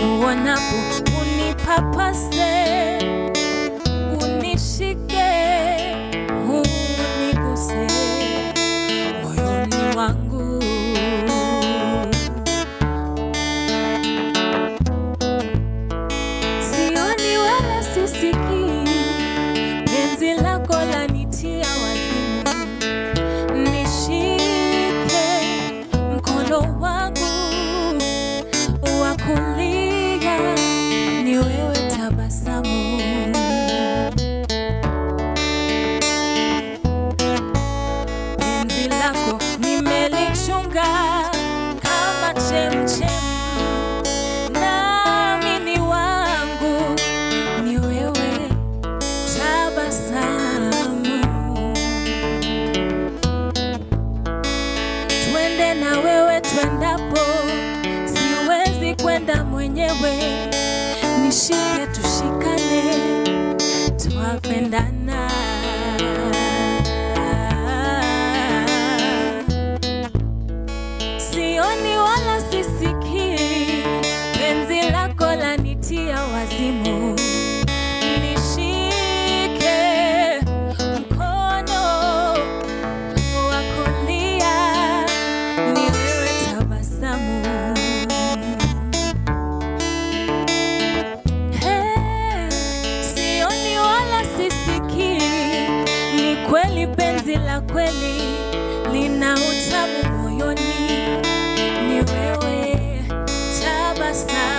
nikuonapo unipapase, unishike, uniguse moyoni wangu. Sioni wala sisikii, penzi lako lanitia wazimu. Nishike mkono wangu wa kulia, ni wewe tabasamu. Penzi lako nimelichunga kama chemchem, nami ni wangu, ni wewe tabasamu. Twende na wewe twendapo, siwezi kwenda mwenyewe. Nishike tushikane, twapendana. Sioni wala sisikii, penzi lako lanitia wazimu. Nishike mkono wa kulia, ni wewe tabasamu. Hey, sioni wala sisikii, ni kweli penzi la kweli lina utamu moyoni, ni wewe tabasamu.